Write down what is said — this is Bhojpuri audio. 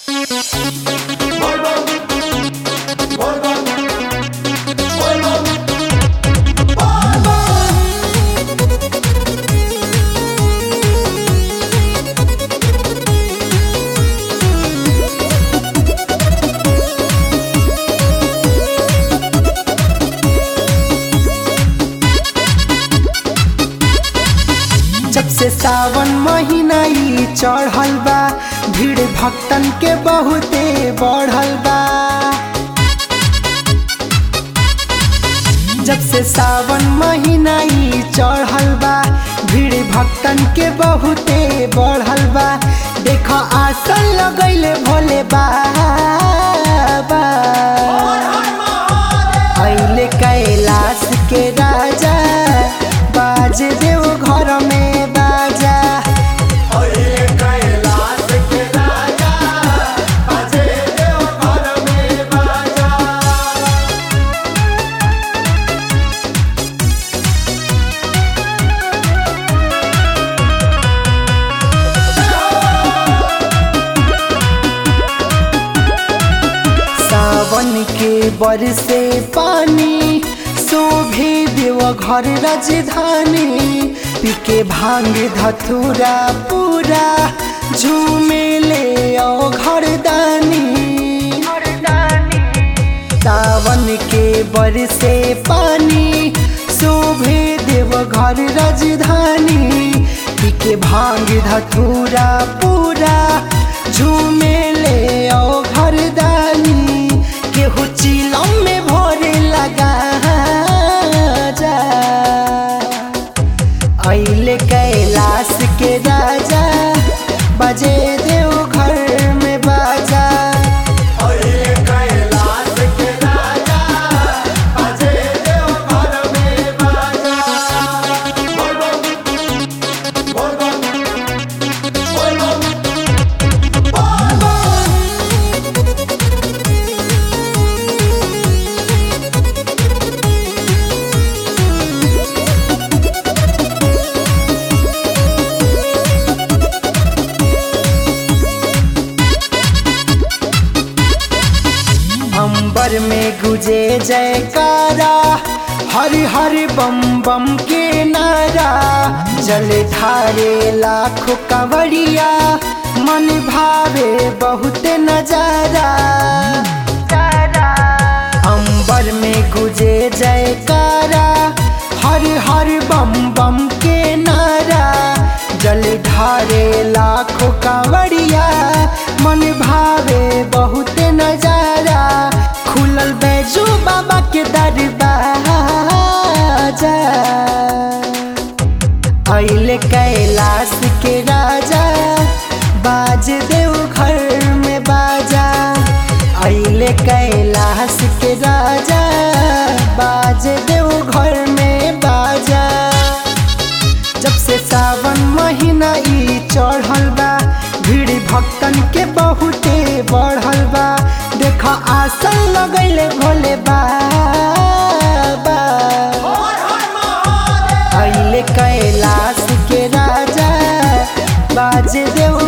जब से सावन महीना ई चढ़ल बा भीड़ भक्तन के बहुते बढ़ल बा जब से सावन महीना ई चढ़ल बा भीड़ भक्तन के बहुते बढ़ल बा देख आसन लगैले भोले बाबा अइले कैलाश के राजा बाज देव घर में बाजा सावन के बरसे पानी शोभे देव घर राजधानी पीके भांग धतूरा पूरा झूमे ले आओ घर दानी सावन के बरसे पानी शोभे देव घर राजधानी पीके भांग धतूरा पूरा झूमे ले आओ घर दानी केहू चिलम में भोरे लगा जा अइले कैलाश के राजा बजे देव घर में बाजा अंबर में गुजे जयकारा हरि हरि बम बम के नारा जल ढारे लाखों कंवरिया मन भावे बहुत नजारा अंबर में गुजे जयकारा हरि हरि बम बम के नारा जल ढारे लाखों कांवरिया मन भावे बहुत नजारा खुलल बैजू बाबा के दरबाजा अइले कैलाश के राजा बाज देव घर में बाजा अइले कैलाश के राजा बाज देव घर में बाजा जब से सावन महीना ई चढ़ल बा भीड़ भक्तन के बहुते बढ़ल बा देख आसन लगैले भोले बाबा अइले कैलाश के राजा बाज देव